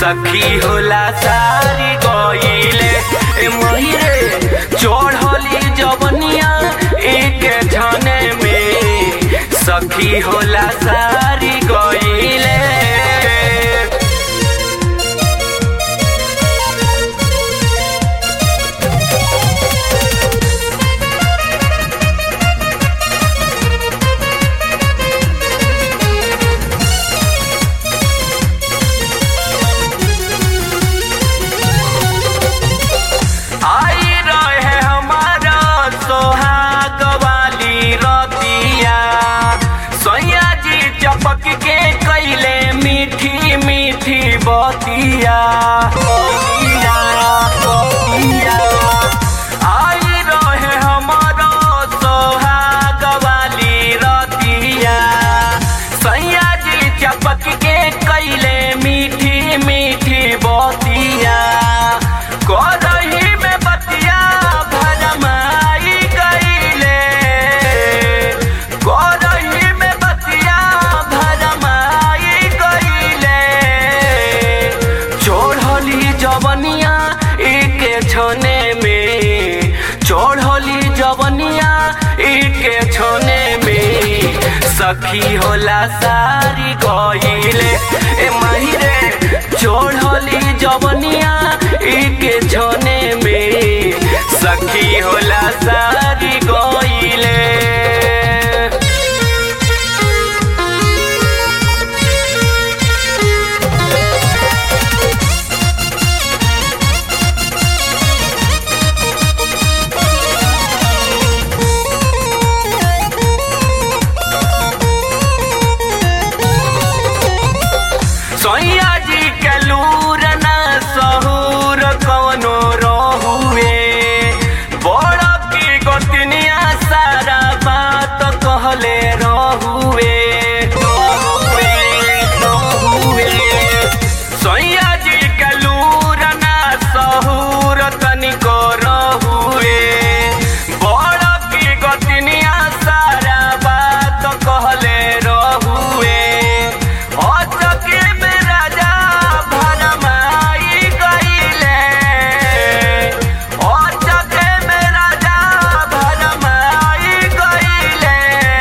सखी होला सारी गईले ए महिरे चढ़ली जवनिया एक झने में सखी होला सारी गईले आई रहे हमारा सोहाग वाली रतिया सैया जी चपक के कैले मीठी मीठी बतिया बतिया, बतिया। आई रहे हमारा सोहाग वाली रतिया सैया जी चपक के कैले मीठी मीठी बतिया करही में बतिया भरमाई गईले करही में बतिया भरमाई गईले चढ़ली जवनिया एक छने में चढ़ली जवनिया एक छने में सखी होला सारी गईले ए माहिरे चढ़ली जवनिया एक छने में सखी होला सारी गईले सैया जी के लूर ना सहूर कवनो रहुए बड़ की गोतनिया सारा बात कहले रहुए रहुए, रहुए। सैया जी के लूर ना सहूर तनिको रहुए बड़ की गोतनिया सारा बात कहले रहुए अचके में राजा भरमाई गईले अचके में राजा भरमाई गईले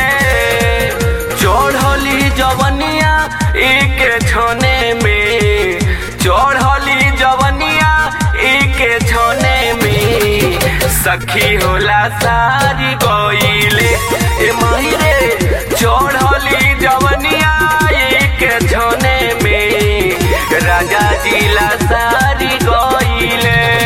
चढ़ली जवनिया एक छने में चढ़ली जवनिया एक छने में सखी होला सारी गईले ए महिरे चढ़ली जवनिया एक छने में राजा जिला सारी गईले